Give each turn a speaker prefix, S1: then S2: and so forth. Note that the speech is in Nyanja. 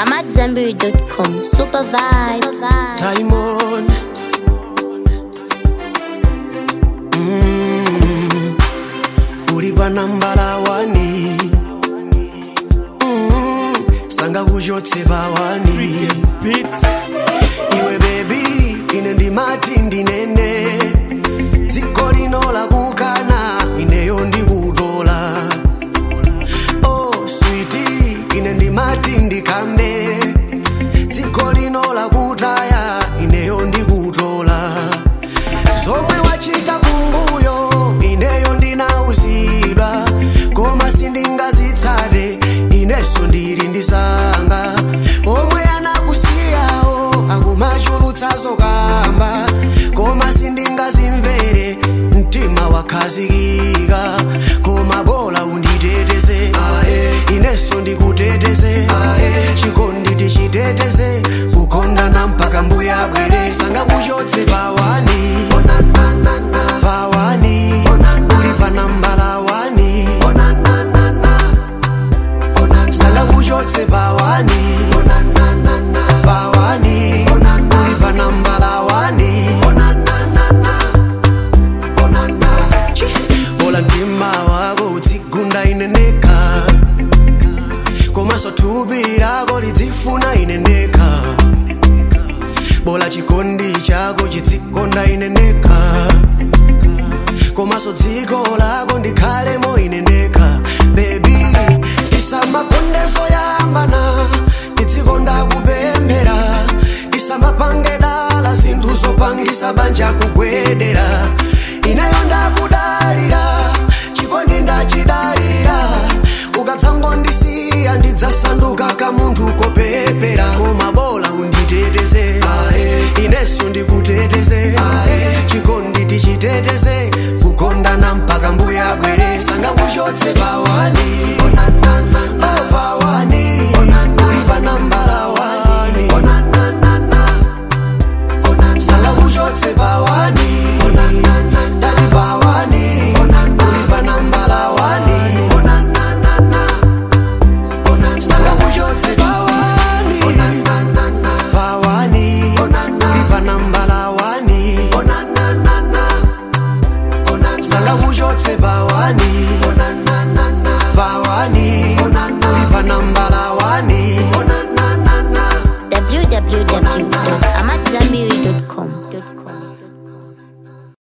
S1: I'm at Zenberry.com. Super vibe.
S2: Time on. Mm. Ulipa nambala wani mm. sanga kuchotse pawani iwe bebi ine ndimati ndinene dziko lino lakukana ineyo ndikutola oh switi ine ndimati ndikambe dziko lino lakutaya ineyo ndikutola zomwe wachita kumbuyo ineyo ndinauzidwa koma sindingazitsate ineso ndili ndisanga omwe anakusiyawo akumachulutsazo kamba koma sindingazimvere mtima wakhazikika koma bola unditeteze ineso ndikuteteze chikondi tichiteteze kukondana mpaka mbuya bwere sanga kuchotse pawani pawani uli panambala wani sanga kuchotse pawani pawani uli panambala wani Chi, bola mtima wako utsigunda ineneka komaso thupi lako lidzifuna ineneka bola chikondi chako chidzikonda ineneka komaso dziko lako ndikhalemo ineneka bebi tisamakondezo yambana tidzikonda kupemphera tisamapange dala zinthu zopangisa banja kugwedera ineyo ndakudalira chikondi ndachidalira ukadzangondisiya ndidzasanduka kamunthu kopepera